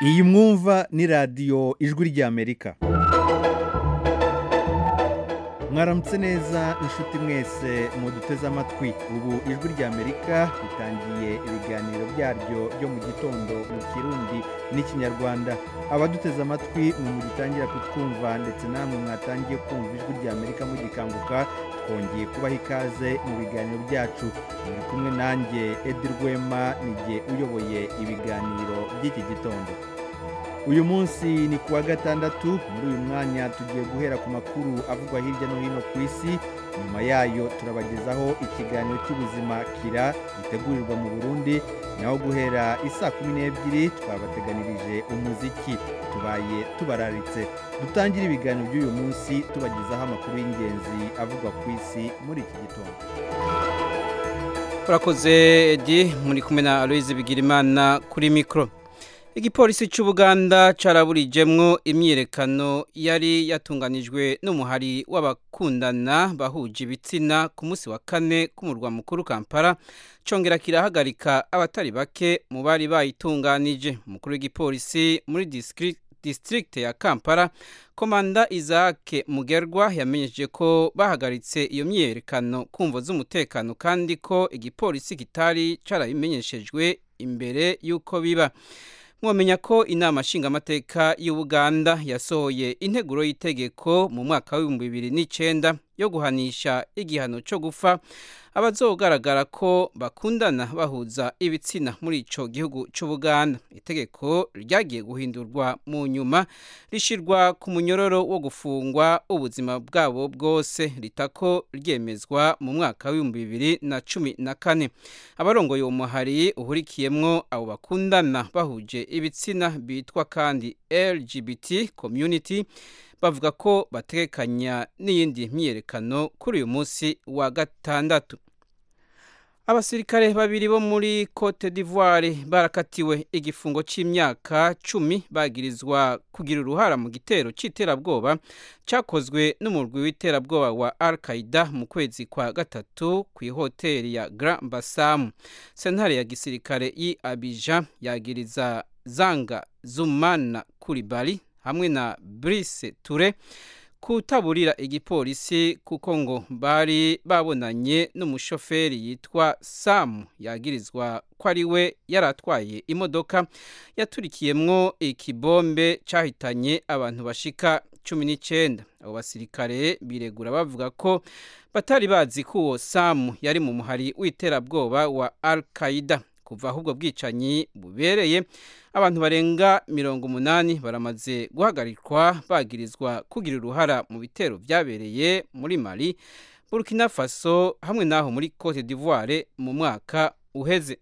iyi mwumva ni radiyo ijwi ry'amerika mwaramutse neza inshuti mwese muduteze amatwi ubu ijwi ry'amerika ritangiye ibiganiro byaryo byo mu gitondo mu kirundi n'ikinyarwanda abaduteze amatwi mwe mugitangira kutwumva ndetse namwe mwatangiye kumva ijwi ry'amerika mugikanguka twongeye kubaha ikaze mu biganiro byacu muri kumwe nanjye edi rwema n'igihe uyoboye ibiganiro by'iki gitondo uyu munsi ni kuwa gatandatu muri uyu mwanya tugiye guhera ku makuru avugwa hirya no hino ku isi nyuma yayo turabagezaho ikiganiro cy'ubuzima kira gitegurirwa mu burundi naho guhera isaa kumi n'ebyiri twabateganirije umuziki tubaye tubararitse dutangire ibiganiro by'uyu munsi tubagezaho amakuru y'ingenzi avugwa ku isi muri iki gitondo urakoze edi muri kumwe na aloyize bigirimana kuri mikoro igipolisi cy'ubuganda caraburijemwo imyiyerekano yari yatunganijwe n'umuhari w'abakundana bahuje ibitsina ku munsi wa kane k'umurwa mukuru kampala congera kirahagarika abatari bake mu bari bayitunganije umukuru w'igipolisi muri district ya kampala komanda isaac mugerwa yamenyesheje ko bahagaritse iyo myiyerekano kumvo z'umutekano kandi ko igipolisi kitari carabimenyeshejwe imbere y'uko biba mwamenya ko inama nshingamateka y'ubuganda yasohoye integuro y'itegeko mu mwaka w'ibihumbi bibiri n'icyenda yo guhanisha igihano cyo gupfa abazogaragara ko bakundana bahuza ibitsina muri icyo gihugu cy'ubuganda itegeko ryagiye guhindurwa mu nyuma rishyirwa ku munyororo wo gufungwa ubuzima bwabo bwose ritako ryemezwa mu mwaka w'ibihumbi bibiri na cumi na kane abarongoye uwo muhari uhurikiyemwo abo bakundana bahuje ibitsina bitwa kandi lgbt community bavuga ko batekanya n'iyindi myiyerekano kuri uyu munsi wa gatandatu abasirikare babiri bo muri cote d'ivoire barakatiwe igifungo cy'imyaka cumi bagirizwa kugira uruhara mu gitero cy'iterabwoba cyakozwe n'umurwi w'iterabwoba wa al qaida mu kwezi kwa gatatu ku ihoteli ya grand basamu sentare ya gisirikare y'i abija yagiriza zanga zumana kuribali hamwe na Brice Ture kutaburira igipolisi kuko ngo bari babonanye n'umushoferi yitwa Sam yagirizwa ko ari we yaratwaye imodoka yaturikiyemwo ikibombe cyahitanye abantu bashika cumi n'icyenda abo basirikare biregura bavuga ko batari bazi ko uwo Sam yari mu muhari w'iterabwoba wa Al Qaeda kuva ahubwo bwicanyi bubereye abantu barenga mirongo umunani baramaze guhagarikwa bagirizwa kugira uruhara mu bitero byabereye muri mali burkina faso hamwe n'aho muri cote d'ivoire mu mwaka uheze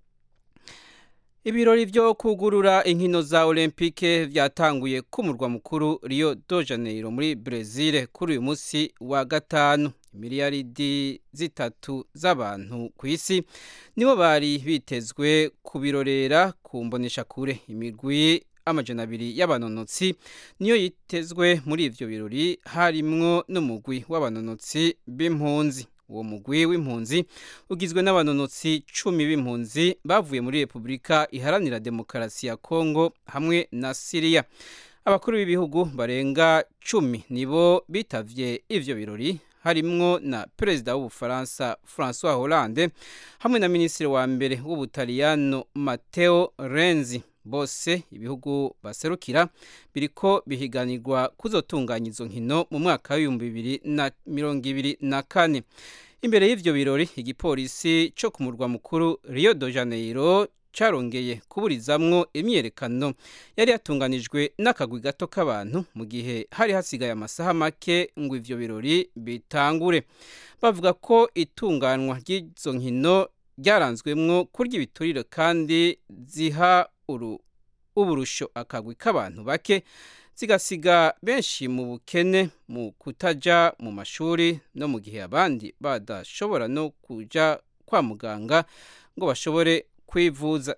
ibirori byo kugurura inkino za olympique byatanguye ku murwa mukuru rio de janeiro muri brezil kuri uyu munsi wa gatanu miliyaridi zitatu z'abantu ku isi nibo bari bitezwe kubirorera ku mboneshakure imigwi amajana abiri y'abanonotsi niyo yitezwe muri ivyo birori harimwo n'umugwi w'abanonotsi b'impunzi uwo mugwi w'impunzi ugizwe n'abanonotsi cumi b'impunzi bavuye muri repubulika iharanira demokarasi ya kongo hamwe na siriya abakuru b'ibihugu barenga cumi nibo bitavye ivyo birori harimwo na perezida w'ubufaransa francois hollande hamwe na minisitiri wa mbere w'ubutaliyano mateo renzi bose ibihugu baserukira biriko bihiganirwa kuzotunganya izo nkino mu mwaka w'ibihumbi bibiri na mirongo ibiri na kane imbere y'ivyo birori igipolisi co ku murwa mukuru rio de janeiro carongeye kuburizamwo imyiyerekano yari yatunganijwe n'akagwi gato k'abantu mu gihe hari hasigaye amasaha make ngo ivyo birori bitangure bavuga ko itunganwa ry'izo nkino ryaranzwemwo kurya ibiturire kandi ziha uburusho akagwi k'abantu bake zigasiga benshi mu bukene mu kutaja mu mashuri no mu gihe abandi badashobora no kuja kwa muganga ngo bashobore kwivuza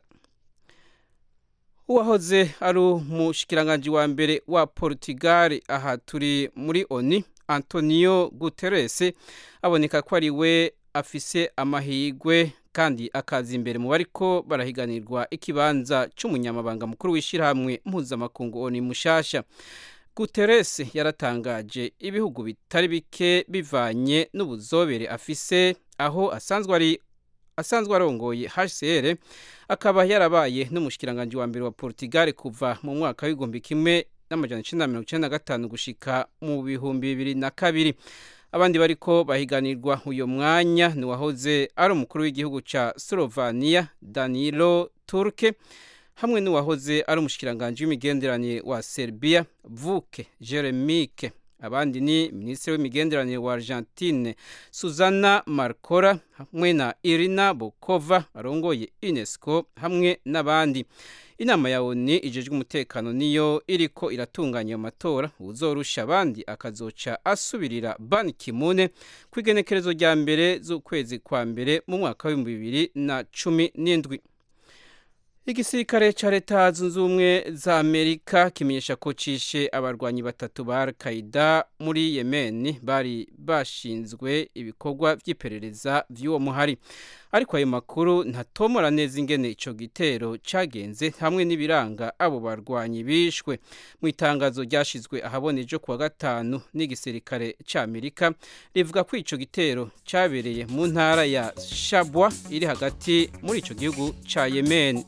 uwahoze ari umushikiranganji wa mbere wa Portugal aha turi muri ONU Antonio Guterres aboneka ko ari we afise amahirwe kandi akaza imbere mu bariko barahiganirwa ikibanza c'umunyamabanga mukuru w'ishirahamwe mpuzamakungu oni mushasha Guterres yaratangaje ibihugu bitari bike bivanye n'ubuzobere afise aho asanzwe ari asanzwe arongoye HCR akaba yarabaye n'umushikiranganje wa mbere wa Portugal kuva mu mwaka w'igihumbi kimwe n'amajana icenda mirongo icenda na gatanu gushika mu bihumbi bibiri na kabiri abandi bariko bahiganirwa uyo mwanya ni wahoze ari umukuru w'igihugu ca Slovenia Danilo Turke hamwe n'uwahoze ari umushikiranganje w'imigenderanire wa Serbia Vuke Jeremike abandi ni minisitiri w'imigenderanire wa Argentine Suzana Marcora hamwe na Irina Bokova arongoye UNESCO hamwe n'abandi inama ya ONU ijejwe umutekano niyo iriko iratunganya ayo matora uzorusha abandi akazoca asubirira Ban Ki-moon ku igenekerezo rya mbere z'ukwezi kwa mbere mu mwaka w'ibihumbi bibiri na cumi n'indwi igisirikare ca leta zunze ubumwe za amerika kimenyesha ko cishe abarwanyi batatu ba al-qaida muri yemen bari bashinzwe ibikorwa vy'iperereza vy'uwo muhari ariko ayo makuru ntatomora neza ingene ico gitero cagenze hamwe n'ibiranga abo barwanyi bishwe mu itangazo ryashizwe ahabona ejo kuwa gatanu n'igisirikare ca amerika rivuga ko ico gitero cabereye mu ntara ya shabwa iri hagati muri ico gihugu ca yemen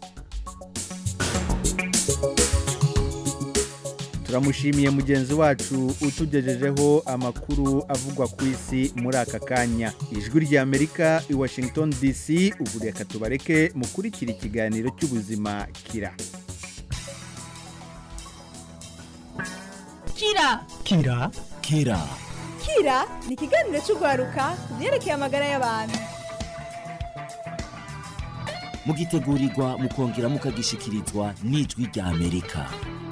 turamushimiye mugenzi wacu utugejejeho amakuru avugwa ku isi muri aka kanya ijwi rya amerika i washington dc ubu reka tubareke mukurikira ikiganiro cy'ubuzima kira kira kira kira kira ni ikiganiro cy'urwaruka ku byerekeye amagara y'abantu mugitegurirwa mukongera mukagishikirizwa n'ijwi rya amerika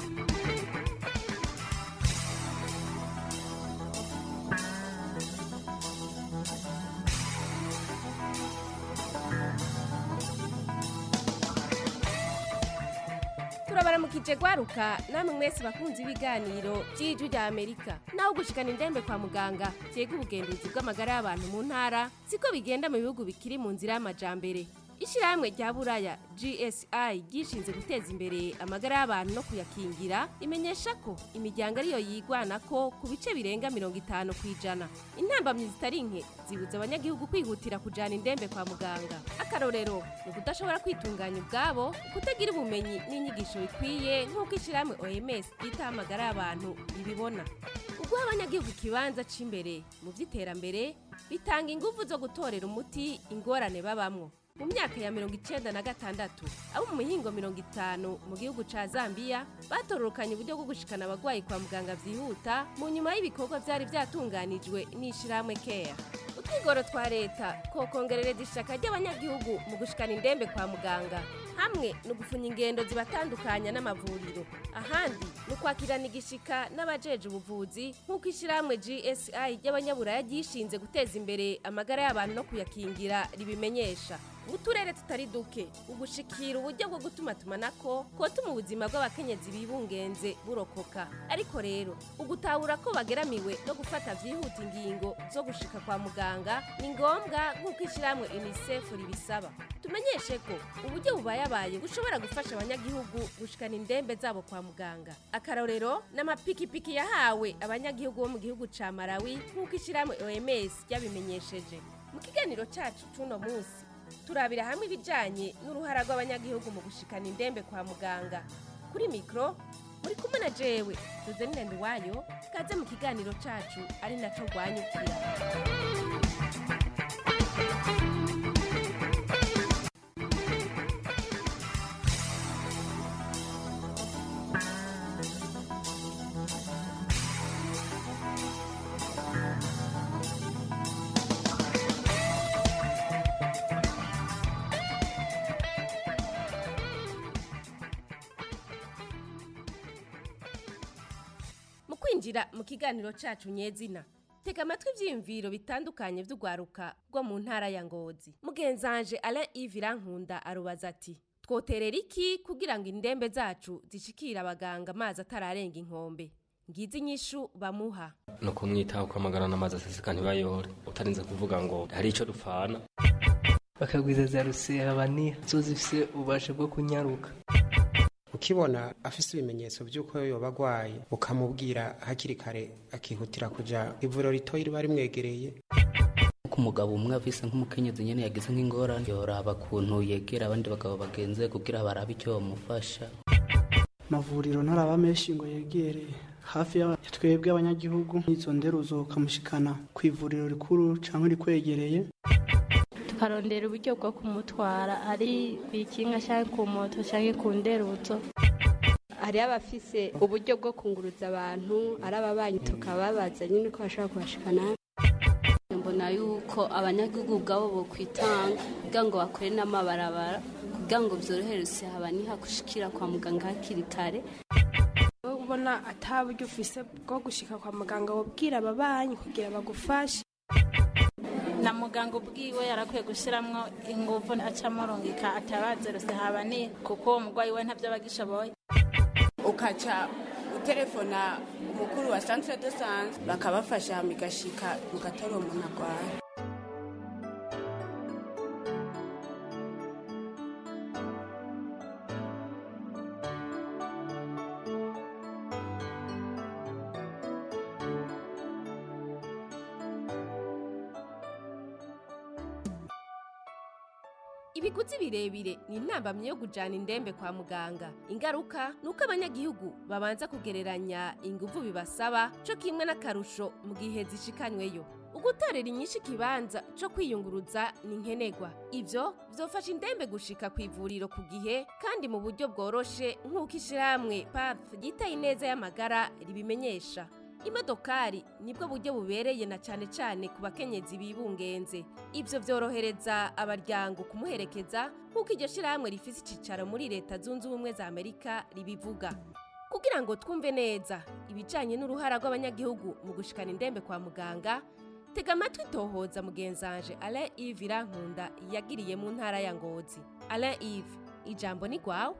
turabaramukije gwaruka namwe mwese bakunze ibiganiro by'ijwi rya amerika naho gushikana indembe kwa muganga vyega ubugenduzi bw'amagara y'abantu mu ntara siko bigenda mu bihugu bikiri mu nzira y'amajambere ishyirahamwe rya buraya gsi ryishinze guteza imbere amagara y'abantu no kuyakingira imenyesha ko imiryango ariyo yigwana ko ku bice birenga mirongo itanu ku ijana intambamyi zitari nke zibuza abanyagihugu kwihutira kujana indembe kwa muganga akarorero ni ukudashobora kwitunganya ubwabo kutagira ubumenyi n'inyigisho bikwiye nk'uko ishyirahamwe oms ryitaho amagara y'abantu ibibona uguha abanyagihugu ikibanza cy'imbere mu by'iterambere bitanga ingufu zo gutorera umuti ingorane babamwo mu myaka ya mirongo icenda na gatandatu abo mu mihingo mirongo itanu mu gihugu ca zambiya batororokanye uburyo bwo gushikana abagwayi kwa muganga vyihuta mu nyuma y'ibikorwa vyari vyatunganijwe n'ishirahamwe keya utwigoro twa leta kokongerereza ishaka ry'abanyagihugu mu gushikana indembe kwa muganga hamwe ni ugufunya ingendo zibatandukanya n'amavuriro ahandi ni ukwakirana igishika n'abajeje ubuvuzi nk'uko ishyirahamwe gsi ry'abanyaburaya ryishinze guteza imbere amagara y'abantu no kuyakingira ribimenyesha mu turere tutari duke ugushikira uburyo bwo gutuma tumanako kotuma ubuzima bw'abakenyezi bibungenze burokoka ariko rero ugutahura ko bageramiwe no gufata vyihuta ingingo zo gushika kwa muganga ni ngombwa nk'uko ishyirahamwe unicef ribisaba tumenyeshe ko uburyo bubayabaye bushobora gufasha abanyagihugu gushikana indembe zabo kwa muganga akarorero n'amapikipiki yahawe abanyagihugu bo mu gihugu ca malawi nk'uko ishyirahamwe oms ryabimenyesheje mu kiganiro cacu c'uno munsi turabira hamwe ibijyanye n'uruhara rw'abanyagihugu mu gushikana indembe kwa muganga kuri mikoro muri kumwe na jewe tuzanire nduwayo kaze mu kiganiro cacu ari naco rwanyukira mu kwinjira mu kiganiro cacu nyezina tega amatwi ivyiyumviro bitandukanye vy'urwaruka rwo mu ntara ya ngozi mugenzanje alain ive irankunda arubaza ati twoterera iki kugira ngo indembe zacu zishikire abaganga amazi atararenga inkombe ngizi inyishu bamuha ni ukumwitaho kwamagara n'amazi aseseka ntibayore utarinze kuvuga ngo hari icyo dupfana bakagwiza za rusehabaniha zo zifise ububasha bwo kunyaruka ukibona afise ibimenyetso by'uko yoba agwaye ukamubwira hakiri kare akihutira kuja ivuriro ritoyi riba rimwegereye ku mugabo umwe afise nk'umukenyezi nyene yagize nk'ingorane yoraba kuntu yegera abandi bagabo bagenze kugira barabe icyo bamufasha amavuriro ntaraba menshi ngo yegereye hafi ya twebwe abanyagihugu izo nderuzo ukamushikana ku ivuriro rikuru cyangwa rikwegereye tukarondera uburyo bwo kumutwara ari ku ikinga cyangwa ku moto cyangwa ku nderuzo hariho abafise uburyo bwo kunguruza abantu ari ababanyi tukababaza nyine uko bashobora kubashikana mbona yuko abanyagihugu ubwabo bokwitanga kugira ngo bakore n'amabarabara kugira ngo byorohereze habaniha gushikira kwa muganga hakiri kare ubona ataburyo ufise bwo gushika kwa muganga wabwira ababanyi kugira bagufashe na muganga ubwiwe yarakwiye gushyiramo ingufu acamurungika atabazerose habaniye kuko uwo murwayi we ntabyo aba agishoboye ukaca utelefona umukuru wa centre de santé bakabafasha migashika mugatora umuntu arwaye ibiguzi birebire ni intambamyi yo kujyana indembe kwa muganga ingaruka ni uko abanyagihugu babanza kugereranya ingufu bibasaba cyo kimwe n'akarusho mu gihe zishikanyweyo ugutorera inyinshi ikibanza cyo kwiyunguruza ni nkenerwa ibyo byofasha indembe gushika ku ivuriro ku gihe kandi mu buryo bworoshe nk'uko ishyirahamwe pafu ryitaye ineza y'amagara ribimenyesha imodokari nibwo buryo bubereye na cyane cyane ku bakenyezi bibungenze ibyo byorohereza abaryango kumuherekeza nk'uko iryo shyirahamwe rifite icyicaro muri leta zunze ubumwe za amerika ribivuga kugira ngo twumve neza ibijyanye n'uruhara rw'abanyagihugu mu gushikana indembe kwa muganga tega amatwi tohoza mugenzanje alain yves irankunda yagiriye mu ntara ya ngozi alain yves ijambo ni rwawe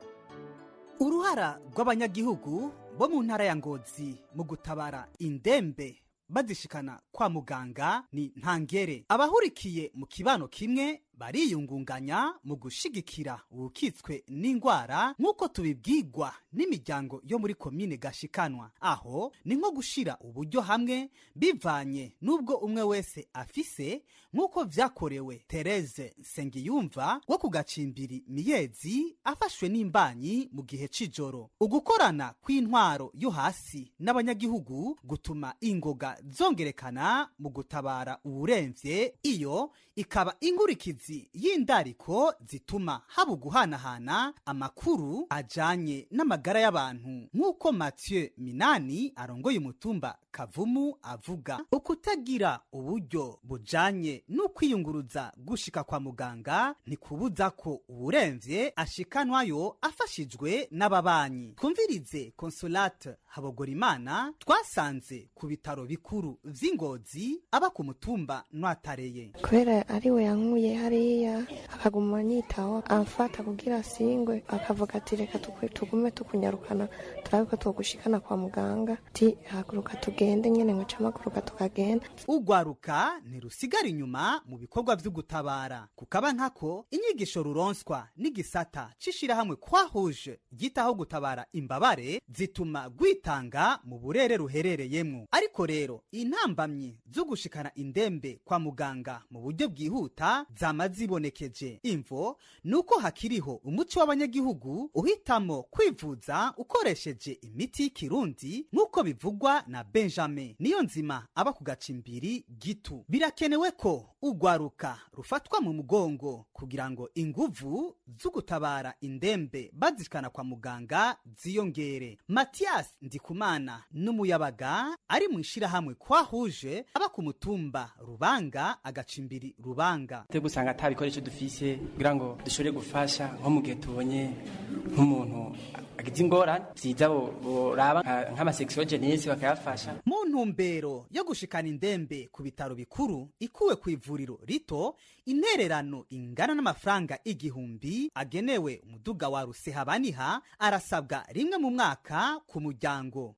uruhara rw'abanyagihugu bo mu ntara ya ngozi mu gutabara indembe bazishikana kwa muganga ni ntangere abahurikiye mu kibano kimwe bariyungunganya mu gushigikira ubukitswe n'indwara nk'uko tubibwirwa n'imiryango yo muri komine gashikanwa aho ni nko gushira uburyo hamwe bivanye n'ubwo umwe wese afise nk'uko vyakorewe tereze nsengiyumva wo ku gacimbiri miyezi afashwe n'imbanyi mu gihe c'ijoro ugukorana kw'intwaro yo hasi n'abanyagihugu gutuma ingoga zongerekana mu gutabara uwuremvye iyo ikaba inkurikizi y'indariko zituma haba uguhanahana amakuru ajanye n'amagara y'abantu nk'uko mathieu minani arongoye umutumba kavumu avuga ukutagira uburyo bujanye n'ukwiyunguruza gushika kwa muganga ntikubuza ko uwuremvye ashikanwayo afashijwe n'ababanyi twumvirize consolate habogorimana twasanze ku bitaro bikuru vy'ingozi aba ku mutumba nwatareye kubera ari we yankuye hariya akaguma anyitaho amfata kugira asingwe akavuga ati reka tukwe- tugume tukunyarukana turabe ko twogushikana kwa muganga ti haguruka tugende nyene ngo camaguruka tukagenda ugwaruka ntirusigara inyuma mu bikorwa vyo gutabara kukaba nkako inyigisho ruronswa n'igisata c'ishirahamwe kwahuje ryitaho gutabara imbabare zituma gwitanga mu burere ruherereyemwo ariko rero intambamyi zo gushikana indembe kwa muganga mu buryo bwihuta zama zibonekeje imvo nuko hakiriho umuco w'abanyagihugu uhitamo kwivuza ukoresheje imiti y'ikirundi nk'uko bivugwa na benjamin niyo nzima aba ku gacimbiri gitu birakenewe ko ugwaruka rufatwa mu mugongo kugira ngo inguvu zo gutabara indembe bazishikana kwa muganga ziyongere matiyasi ndikumana n'umuyabaga ari mu ishirahamwe kwahuje aba ku mutumba rubanga agacimbiri rubanga te gusanga ata bikoresho dufise kugira ngo dushobore gufasha nko mu gihe tubonye nk'umuntu agize ingorane vyiza bo- boraba nka- nk'amasexiyogenesi bakayafasha mu ntumbero yo gushikana indembe ku bitaro bikuru ikuwe ku ivuriro rito intererano ingana n'amafaranga igihumbi agenewe umuduga wa rusehabaniha arasabwa rimwe mu mwaka ku muryango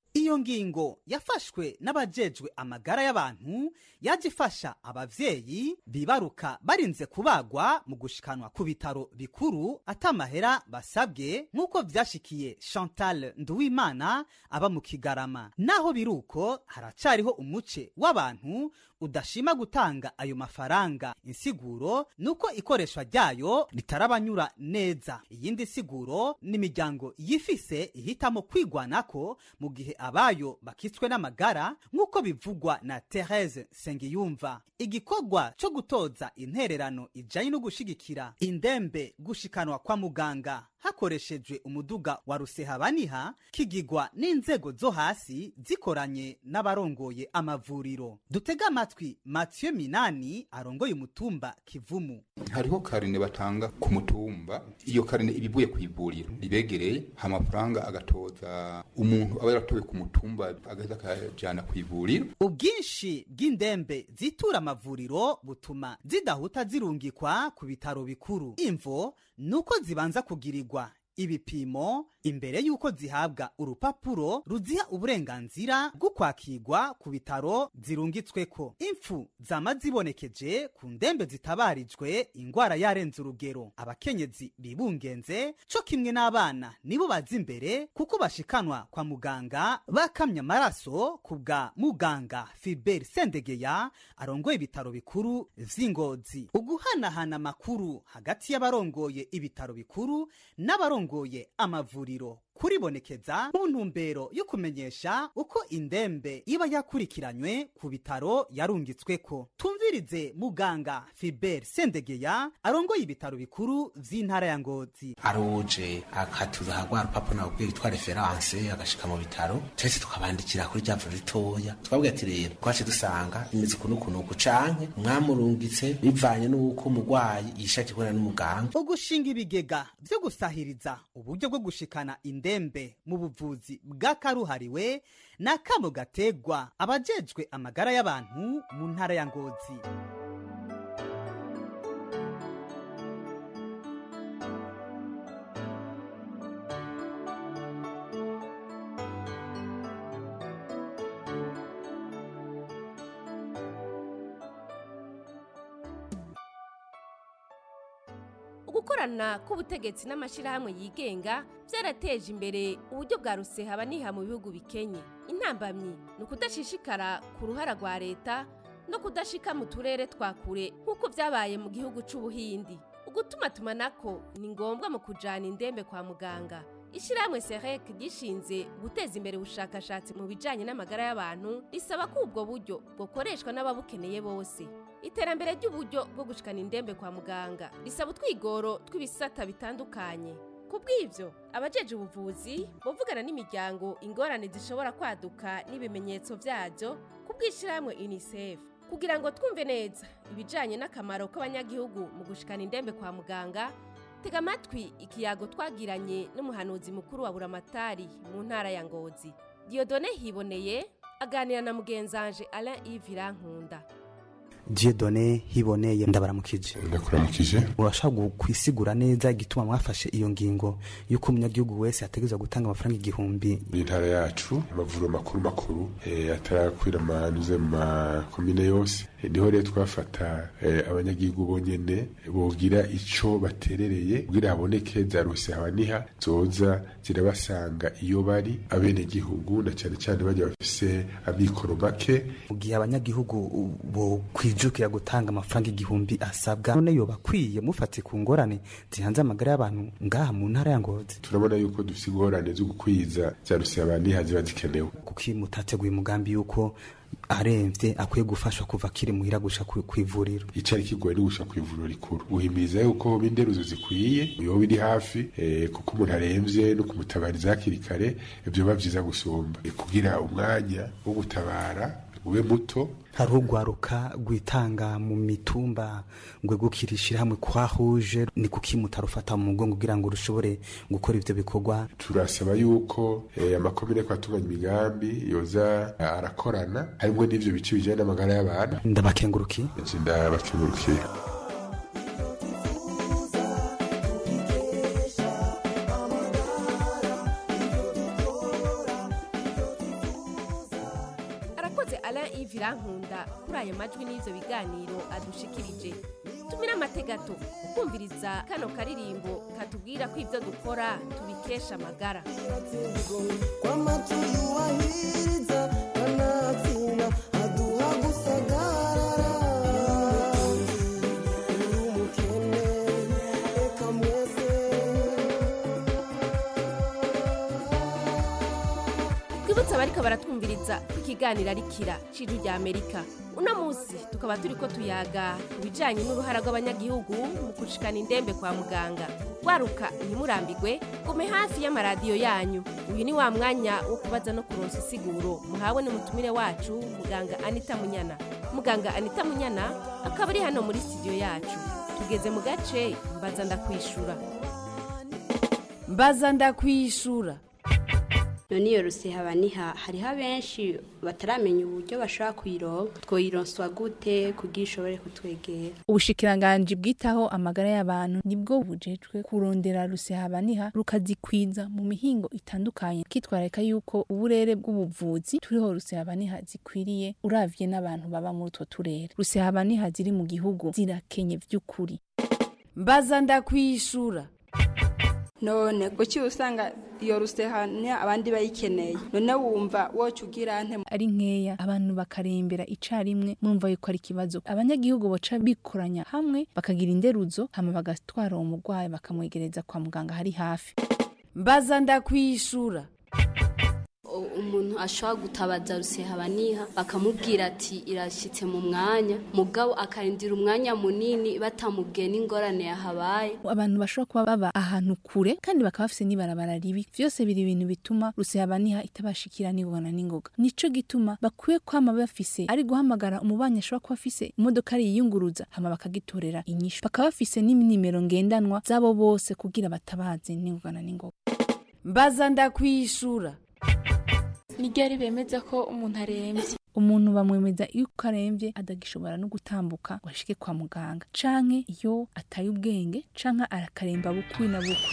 iyo ngingo yafashwe n'abajejwe amagara y'abantu yaje ifasha abavyeyi bibaruka barinze kubagwa mu gushikanwa ku bitaro bikuru atamahera basabwe nk'uko vyashikiye chantal nduwimana aba mu kigarama naho biruko haracariho umuce w'abantu udashima gutanga ayo mafaranga insiguro nuko ikoreshwa ryayo ritarabanyura neza iyindi siguro n'imiryango yifise ihitamo kwigwanako mu gihe abayo bakitswe n'amagara nk'uko bivugwa na Therese Sengiyumva igikorwa cyo gutoza intererano ijanye no gushigikira indembe gushikanwa kwa muganga hakoreshejwe umuduga wa rusehabaniha kigigwa n'inzego zo hasi zikoranye n'abarongoye amavuriro dutega amatwi Mathieu Minani arongoye umutumba Kivumu hariho karine batanga ku mutumba iyo karine ibivuye ku ivuriro ribegereye amafaranga agatoza umuntu aba yaratowe ku mutumba agahita akajana ku ivuriro ubwinshi bw'indembe zitura amavuriro butuma zidahuta zirungikwa ku bitaro bikuru imvo nuko zibanza kugirirwa ibipimo imbere y'uko zihabwa urupapuro ruziha uburenganzira bwo kwakirwa ku bitaro zirungitsweko impfu zama zibonekeje ku ndembe zitabarijwe ingwara yarenze urugero abakenyezi bibungenze co kimwe n'abana nibo baza imbere kuko bashikanwa kwa muganga bakamya amaraso ku bwa muganga Philbert Sendegeya arongoye ibitaro bikuru vy'Ingozi uguhanahana amakuru hagati y'abarongoye ibitaro bikuru n'abarongoye amavuriro kuribonekeza mu ntumbero yo kumenyesha uko indembe iba yakurikiranywe ku bitaro yarungitsweko tumvirize muganga Philbert Sendegeya arongoye ibitaro bikuru vy'intara ya Ngozi aruje akatuza rwa rupapuro nabwo yitwa reference agashika mu bitaro twese tukabandikira kuri rya vuriro ritoya twabwiye ati rero twace dusanga imeze ukuntu ukuntu uku canke mwamurungitse bivanye n'uko umurwayi yishakiye kubona n'umuganga ugushinga ibigega vyo gusahiriza uburyo bwo gushikana indembe mu buvuzi bw'akaruhariwe ni akamo gategwa abajejwe amagara y'abantu mu ntara ya ngozi ugukorana k'ubutegetsi n'amashyirahamwe yigenga byarateje imbere uburyo bwa rusehaba-niha mu bihugu bikenye intambamyi ni ukudashishikara ku ruhara rwa leta no kudashika mu turere twa kure nk'uko byabaye mu gihugu c'ubuhindi ugutuma tumanako ni ngombwa mu kujana indembe kwa muganga ishyirahamwe serek gishinze guteza imbere ubushakashatsi mu bijyanye n'amagara y'abantu risaba ko ubwo buryo bukoreshwa n'ababukeneye bose iterambere ry'uburyo bwo gushikana indembe kwa muganga risaba utwigoro tw'ibisata bitandukanye ku bw'ibyo abajeje ubuvuzi bavugana n'imiryango ingorane zishobora kwaduka n'ibimenyetso byabyo ku bw'ishyirahamwe unicef kugira ngo twumve neza ibijyanye n'akamaro k'abanyagihugu mu gushikana indembe kwa muganga tega amatwi ikiyago twagiranye n'umuhanuzi mukuru wa buramatari mu ntara ya ngozi diyodone hiboneye aganira na mugenzanje alain yves irankunda Dieudonne hiboneye ndabaramukije ndakuramukije urashaka kwisigura neza igituma mwafashe iyo ngingo yuko umunyagihugu wese ategerezwa gutanga amafaranga igihumbi intara yacu amavuriro makuru makuru eh, atarakwira amanuze mu makomine yose Eh, niho rero twafata eh, abanyagihugu bonyene bogira ico baterereye kugira haboneke za rusehaba zoza zirabasanga iyo bari abenegihugu na cyane cyane bajya bafise amikoro make mu gihe abanyagihugu bo kwijukira gutanga amafaranga igihumbi asabwa none yoba akwiye mufate ku ngorane zihanze amagara y'abantu ngaha mu ntara ya ngozi turabona yuko dufise ingorane zo gukwiza za rusehaba ziba zikenewe kuko iyo mutateguye umugambi yuko aremvye akwiye gufashwa kuva akiri muhira gusha ku ku ivuriro icari kigoye ni gusha ku ivuriro rikuru guhimiriza yuko hoba inderuzo zikwiye yoba iri hafi eh, kuko umuntu aremvye no kumutabariza hakiri kare vyoba vyiza gusumba Eh, kugira umwanya wo gutabara ube muto hari urwaruka rwitanga mu mitumba ngo gukirishira hamwe kwa huje ni kuki mutarufata mu mugongo kugira ngo rushobore gukora ivyo bikorwa turasaba yuko eh, amakomine ko atunganya imigambi yoza eh, arakorana harimwo n'ivyo bice bijanye n'amagara y'abantu ndabakenguruki ndabakengurukiye kwandika kuri aya majwi n'ivyo biganiro adushikirije tumira amategato ukumviriza kano karirimbo katubwira ko ivyo dukora tubikesha amagara twibutse abariko baratwumviriza ko ikiganiro ari kira c'ijwi rya amerika uno munsi tukaba turiko tuyaga ku bijanye n'uruhara rw'abanyagihugu mu gushikana indembe kwa muganga waruka ntimurambigwe gume hafi y'amaradiyo yanyu uyu ni wa mwanya wo kubaza no kuronsa isiguro muhawe n'umutumire wacu muganga anita munyana muganga anita munyana akaba ari hano muri studio yacu tugeze mu gace mbaza ndakwishura mbaza ndakwishura none iyo rusehabaniha hariho abenshi bataramenya uburyo bashobora kuyironka twoyironswa gute kugira ishobore kutwegera ubushikiranganji bwitaho amagara y'abantu nibwo bujejwe kurondera rusehabaniha rukazikwiza mu mihingo itandukanye kitwareka yuko uburere bw'ubuvuzi turiho rusehabaniha zikwiriye uravye n'abantu baba muri utwo turere rusehabaniha ziri mu gihugu zirakenye vy'ukuri mbaza ndakwishura none kuki usanga iyo rusehanya abandi bayikeneye none wumva woca ugira nte ari nkeya abantu bakarembera icarimwe murumva yuko ari ikibazo abanyagihugu baca bikoranya hamwe bakagira inderuzo hama bagatwara uwo murwayi bakamwegereza kwa muganga hari hafi mbaza ndakwishura umuntu ashobora gutabaza rusehabaniha bakamubwira ati irashyitse mu mwanya mugabo akarindira umwanya munini batamubwiye n'ingorane yahabaye abantu bashobora kuba baba ahantu kure kandi bakaba bafise n'ibarabara ribi vyose biri ibintu bituma rusehabaniha itabashikira n'ingona n'ingoga nico gituma bakwiye kwama bafise ari guhamagara umubanyi ashobora kuba afise imodoka ari yiyunguruza hama bakagitorera inyishu bakaba bafise n'inimero ngendanwa zabo bose kugira batabaze n'ingona n'ingoga mbaza ndakwishura ni ryari bemeza ko umuntu arembye umuntu bamwemeza iyo arembye adagishobora no gutambuka ngo ashike kwa muganga canke iyo ataye ubwenge canke arakaremba bukwi na bukwi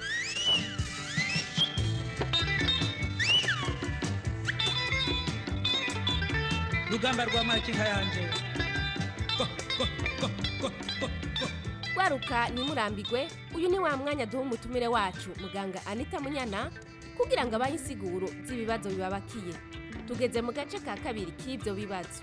rugamba rwa makinka yanje waruka ntimurambigwe uyu ni wa mwanya duha umutumire wacu muganga anita munyana kugira ngo abahe insiguro z'ibibazo bibabakiye tugeze mu gace ka kabiri k'ibyo bibazo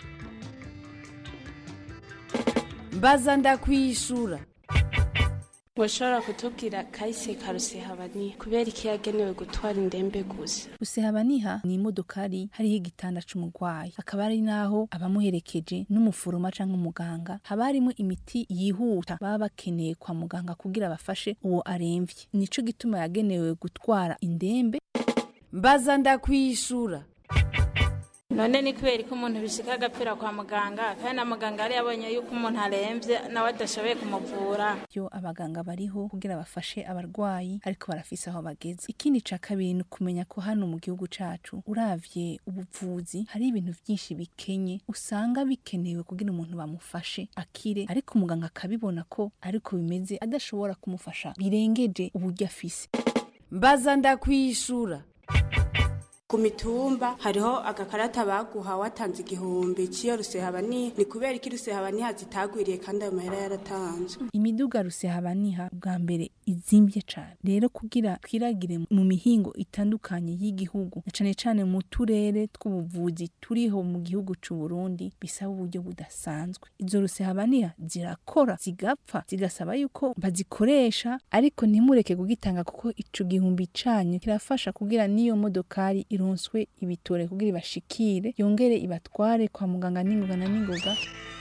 mbaza ndakwishura washobora kutubwira kahise ka rusehabaniha kubera iki yagenewe gutwara indembe gusa rusehabaniha ni imodokari hariho igitanda c'umurwayi akaba ari naho abamuherekeje n'umuforoma canke umuganga haba harimo imiti yihuta baba bakeneye kwa muganga kugira bafashe uwo aremvye nico gituma yagenewe gutwara indembe mbaza ndakwishura none ni kubera ko umuntu bishika agapfira kwa muganga kandi na muganga yari yabonye yuko umuntu arembye nawe adashoboye kumuvura yo abaganga bariho kugira bafashe abarwayi ariko barafise aho bageze ikindi ca kabiri ni ukumenya ko hano mu gihugu cacu uravye ubuvuzi hari ibintu vyinshi bikenye usanga bikenewe kugira umuntu bamufashe akire ariko umuganga akabibona ko ariko bimeze adashobora kumufasha birengeje uburyo afise mbaza ndakwishura ku mitumba hariho agakarata baguha watanze igihumbi cy'iyo rusehabaniha ni kubera iki rusehabaniha zitagwiriye kandi ayo mahera yaratanzwe imiduga rusehabaniha bwa mbere izimbye cane rero kugira twiragire mu mihingo itandukanye y'igihugu na cane cane mu turere tw'ubuvuzi turiho mu gihugu c'u Burundi bisaba uburyo budasanzwe izo rusehabaniha zirakora zigapfa zigasaba yuko bazikoresha ariko ntimureke kugitanga kuko ico gihumbi canyu kirafasha kugira n'iyo modokari ironswe ibitore kugira ibashikire yongere ibatware kwa muganga n'ingoga na n'ingoga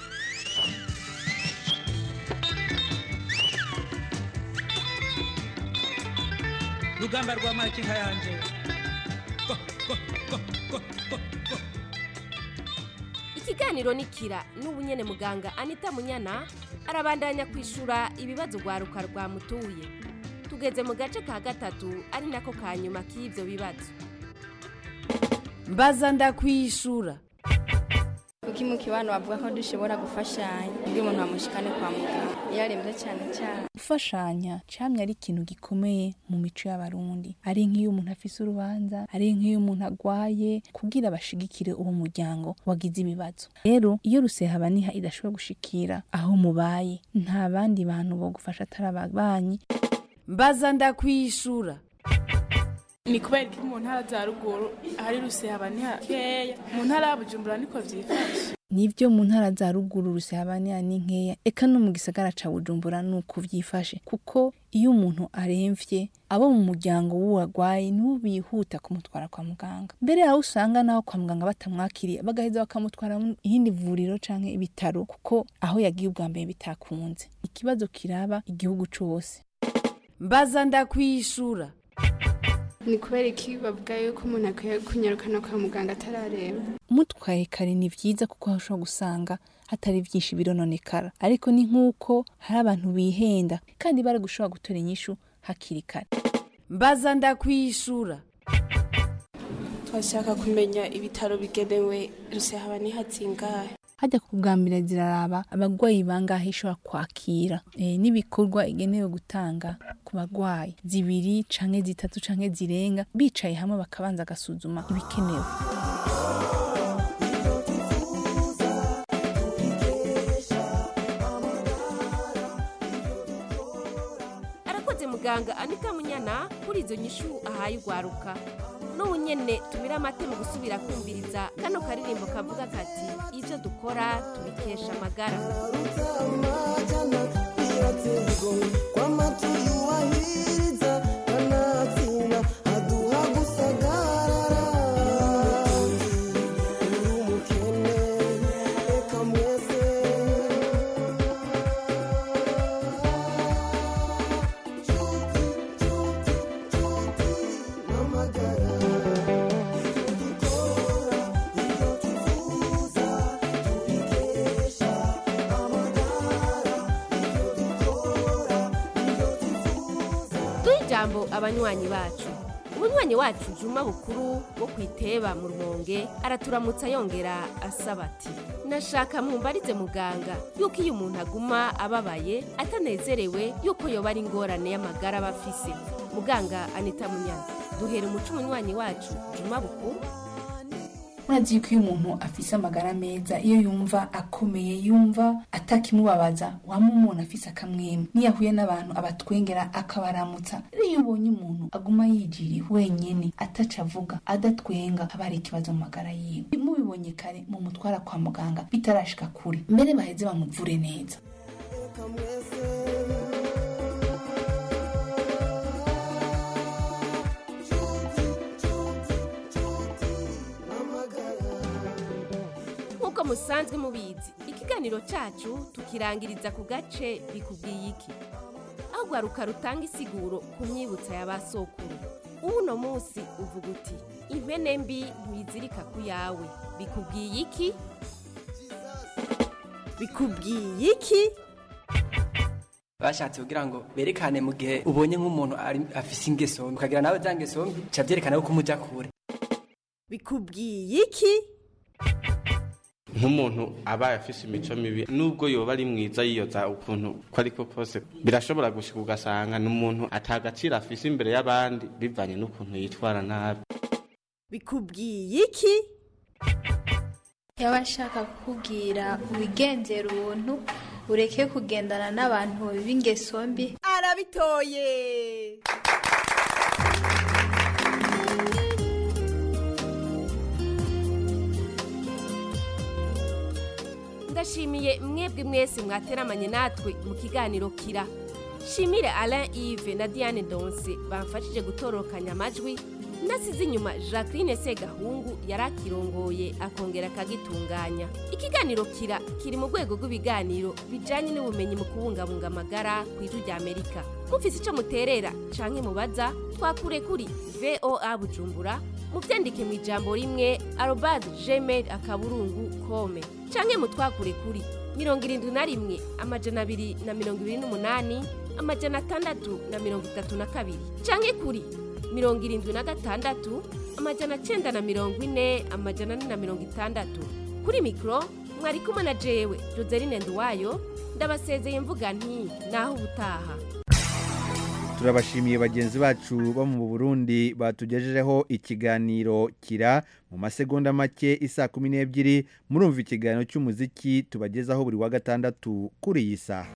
rugamba rwa makinka yanje ikiganiro ni kira n'ubu nyene muganga anita munyana arabandanya kwishura ibibazo rwaruka rwamutuye tugeze mu gace ka gatatu ari nako ka nyuma k'ivyo bibazo mbaza ndakwishura kuko mu kibano bavuga ko dushobora gufashanya iyo umuntu bamushikane kwa muganga iyo arembye cyane cyane gufashanya camye ari ikintu gikomeye mu mico y'abarundi ari nk'iyo umuntu afise urubanza ari nk'iyo umuntu agwaye kugira bashigikire uwo muryango wagize ibibazo rero iyo rusehabaniha idashobora gushikira aho mubaye nta bandi bantu bo gufasha atari ababanyi mbaza ndakwishura ni kubera ko mu ntara za ruguru ahari rusehaba ni hakeya mu ntara ya bujumbura niko vyifashe nivyo mu ntara za ruguru rusehabaniha ni nkeya eka no mu gisagara ca bujumbura nuko vyifashe kuko iyo umuntu aremvye abo mu muryango w'uwagwaye nibo bihuta kumutwara kwa muganga mbere yaho usanga naho kwa muganga batamwakiriye bagaheza bakamutwara mu ihindi vuriro canke ibitaro kuko aho yagiye ubwa mbere bitakunze ikibazo kiraba igihugu cose mbaza ndakwishura ni kubera iki bavuga yuko umuntu akwiye kunyarukana kwa muganga atararemba umutwaye kare ni vyiza kuko hashobora gusanga hatari vyinshi birononekara ariko ni nk'uko hari abantu bihenda kandi bari gushobora gutora inyishu hakiri kare mbaza ndakwishura twashaka kumenya ibitaro bigenewe rusehaba ni hazingahe hajya kugambira ziraraba abagwayi bangahe ishobora kwakira e, n'ibikorwa igenewe gutanga ku bagwayi zibiri canke zitatu canke zirenga bicaye hamwe bakabanza agasuzuma ibikenewe arakoze muganga anita munyana kuri izo nyishu ahaye ugwaruka n'ubu nyene tumira amate mu gusubira kumviriza kano karirimbo kavuga kati ibyo dukora tubikesha amagara duhe ijambo abanywanyi bacu umunywanyi wacu juma bukuru wo ku iteba mu rumonge araturamutsa yongera asaba ati nashaka mumbarize muganga yuko iyo umuntu aguma ababaye atanezerewe yuko yoba ari ingorane y'amagara aba afise muganga anita munyana duhera umuco umunywanyi wacu juma bukuru murazi yuko iyo umuntu afise amagara meza iyo yumva akomeye yumva atakimubabaza wama umuntu afise akamwemwe niyo ahuye n'abantu abatwengera akabaramutsa rero iyo ubonye umuntu aguma yijiriye wenyene ataca avuga adatwenga haba hari ikibazo mu magara yiwe mubibonye kare mu mutwara kwa muganga bitarashika kure mbere baheze bamuvure neza nk'uko musanzwe mubizi ikiganiro cacu tukirangiriza ku gace bikubwiye iki aho gwaruka rutanga isiguro ku myibutsa ya ba sokuru uno munsi uvuga uti impene mbi ntizirika ku yawe bikubwiye iki bikubwiye iki bashatse kugira ngo berekane mu gihe ubonye nk'umuntu ari- afise ingeso mbi ukagira nawe za ngeso mbi ca vyerekana ko umuja kure bikubwiye iki nk'umuntu abaye afise imico mibi nubwo yoba ari mwiza yiyoza ukuntu ko ariko kose birashobora gushika ugasanga ni umuntu atagaciro afise imbere y'abandi bivanye n'ukuntu yitwara nabi bikubwiye iki yaba ashaka kukubwira wigenzera ubuntu ureke kugendana n'abantu b'ingeso mbi arabitoye ndashimiye mwebwe mwese mwateramanye natwe mu kiganiro kira shimire alain yves na diane donse bamfashije gutorokanya amajwi nasize inyuma jacqueline segahungu yari akirongoye akongera akagitunganya ikiganiro kira kiri mu rwego rw'ibiganiro bijyanye n'ubumenyi mu kubungabunga amagara ku ijwi rya amerika mufise icyo muterera canke mubaza twakure kuri voa bujumbura mubyandike mu ijambo rimwe arobade gmail akaburungu kome canke mutwakure kuri mirongo irindwi na rimwe amajana abiri na mirongo ibiri n'umunani amajana atandatu na mirongo itatu na kabiri canke kuri mirongo irindwi na gatandatu amajana cenda na mirongo ine amajana ane na mirongo itandatu kuri mikoro mwari kumwe na jewe joseline nduwayo ndabasezeye mvuga nti naho ubutaha turabashimiye bagenzi bacu bo mu burundi batugejejeho ikiganiro kira mu masegonda make isa kumi n'ebyiri murumva ikiganiro cy'umuziki tubagezaho buri wa gatandatu kuri iyi saha